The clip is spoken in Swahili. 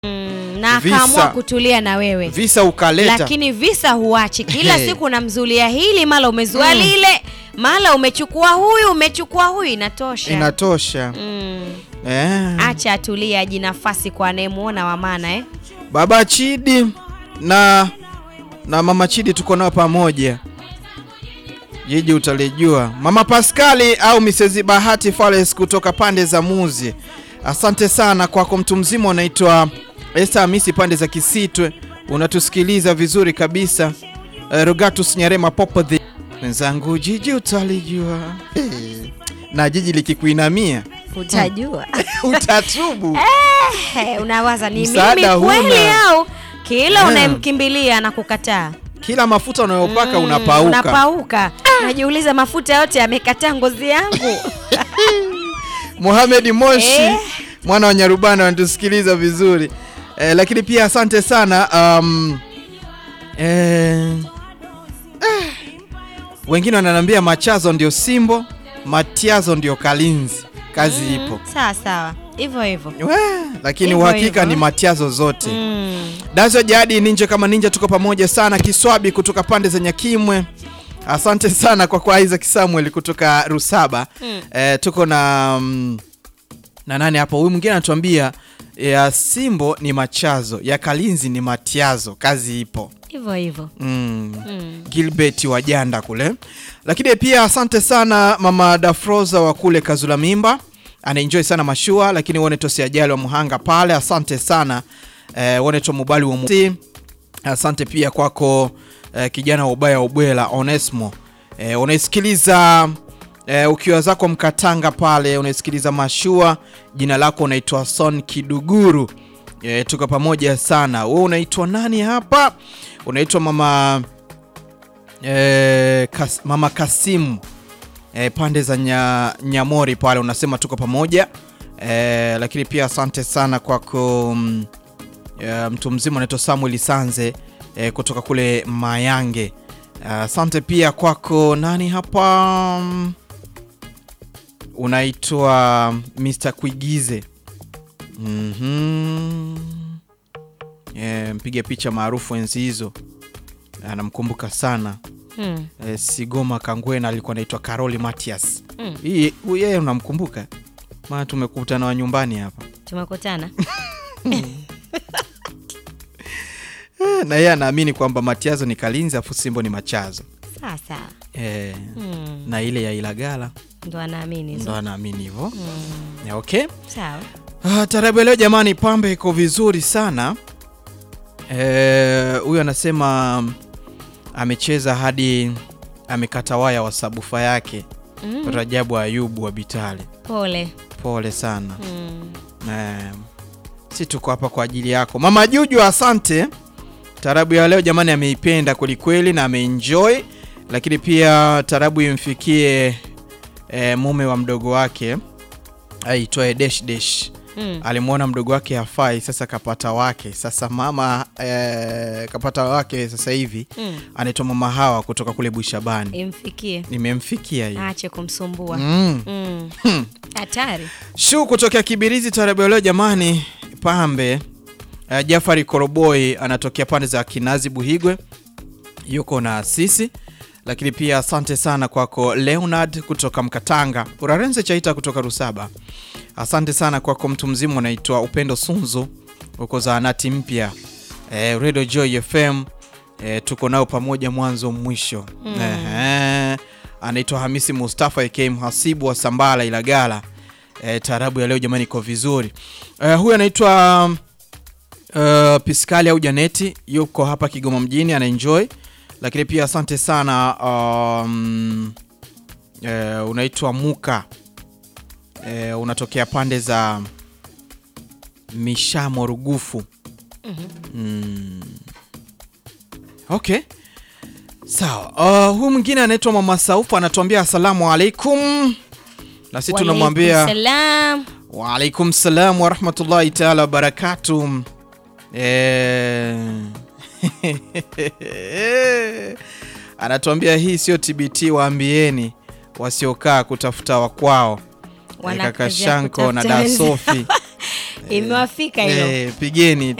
Mm, na Visa. akaamua kutulia na wewe visa ukaleta lakini visa huachi kila Hey. siku unamzulia hili mara umezua Mm. lile mara umechukua huyu umechukua huyu inatosha inatosha mm. eh. acha atulie aji nafasi kwa anayemuona wa maana eh? Baba Chidi na na mama Chidi tuko nao pamoja, jiji utalijua. Mama Paskali au Mrs Bahati Fales kutoka pande za Muzi, asante sana kwako. Mtu mzima unaitwa Esther Hamisi pande za Kisitwe, unatusikiliza vizuri kabisa. Eh, Rogatus Nyarema Popo the mwenzangu, jiji utalijua. Hey. na jiji likikuinamia utajua utatubu. Eh, unawaza ni Msaada mimi kweli huna. au kila Eh. unayemkimbilia na kukataa Kila mafuta unayopaka Mm, unapauka. unapauka najiuliza mafuta yote yamekataa ngozi yangu Mohamed Moshi Eh. mwana wa Nyarubana anatusikiliza vizuri eh, lakini pia asante sana um, eh, eh, wengine wananiambia machazo ndio Simbo, matiazo ndio Kalinzi, kazi Mm, ipo sawa sawa hivyo hivyo We, lakini Hivyo uhakika hivyo. ni matiazo zote Mm. Dazo Jadi Ninja kama ninja, tuko pamoja sana. Kiswabi kutoka pande za Nyakimwe, asante sana kwa kwa Isaac Samuel kutoka Rusaba. Mm. Eh, tuko na mm, na nani hapo? Huyu mwingine anatuambia ya Simbo ni machazo, ya Kalinzi ni matiazo, kazi ipo. hivyo hivyo Mm. Mm. Gilbert wa Janda kule, lakini pia asante sana mama Dafroza wa kule Kazula Mimba, anaenjoy sana mashua, lakini Woneto ajali wa Muhanga pale, asante sana eh, Woneto Mubali wa Musi, asante pia kwako eh, kijana wa ubaya wa ubwela Onesmo eh, unaisikiliza eh, ukiwa zako Mkatanga pale, unaisikiliza mashua, jina lako unaitwa Son Kiduguru. E, tuko pamoja sana. Wewe unaitwa nani hapa? Unaitwa mama e, kas, mama Kasimu e, pande za nya, Nyamori pale, unasema tuko pamoja e, lakini pia asante sana kwako mm, e, mtu mzima unaitwa Samuel Sanze e, kutoka kule Mayange. Asante pia kwako nani hapa mm, unaitwa Mr. Kuigize Mhm. Eh, mpiga picha maarufu enzi hizo anamkumbuka sana Mm. eh, Sigoma Kangwena alikuwa anaitwa Caroli Matias. Mm. Hii huyu yeye unamkumbuka? Maana tumekutana wa nyumbani hapa tumekutana Eh, na yeye anaamini kwamba Matiazo ni Kalinzi afu Simbo ni Machazo sawa sawa eh, Mm. na ile ya Ilagala ndo anaamini hizo ndo anaamini hivyo Mm. Eh, okay. sawa Ah, tarabu ya leo jamani, pambe iko vizuri sana. Eh, Huyu anasema amecheza hadi amekata waya wa sabufa yake. Mm. Rajabu Ayubu wa Bitali, pole pole sana. Mm. Eh, si tuko hapa kwa ajili yako mama Juju, asante. Tarabu ya leo jamani, ameipenda kwelikweli na ameenjoy, lakini pia tarabu imfikie eh, mume wa mdogo wake aitwaye Desh Desh Mm. alimwona mdogo wake hafai, sasa kapata wake. Sasa mama eh, kapata wake sasa hivi Mm. anaitwa mama Hawa kutoka kule Bushabani. imfikie Nimemfikia hii aache kumsumbua mm. Mm. Hmm. hatari Shu kutokea Kibirizi tarabu ya leo jamani, pambe uh, Jafari Koroboi anatokea pande za Kinazi Buhigwe, yuko na sisi lakini pia asante sana kwako Leonard kutoka Mkatanga, Urarenze Chaita kutoka Rusaba. Asante sana kwako mtu mzima unaitwa Upendo Sunzu uko zaanati mpya eh, Radio Joy FM eh, tuko nao pamoja mwanzo mwisho Mm. Ehe. anaitwa Hamisi Mustafa aka mhasibu wa Sambala Ilagala. Eh, taarabu ya leo jamani iko vizuri. Eh, huyu anaitwa uh, Piskali au Janeti yuko hapa Kigoma mjini anaenjoy, lakini pia asante sana um, eh, unaitwa Muka eh, unatokea pande za Mishamo Rugufu. Mhm. Mm. Okay. Sawa. Uh, huyu mwingine anaitwa Mama Saufa anatuambia asalamu alaikum, na sisi tunamwambia Walaikum salam. Waalaikum salam warahmatullahi taala wabarakatu. Eh, anatuambia hii sio TBT, waambieni wasiokaa kutafuta wakwao. Eh, Wana Kaka kazi ya Shanko na kutafuta Da Sofi imewafika hilo Eh, pigeni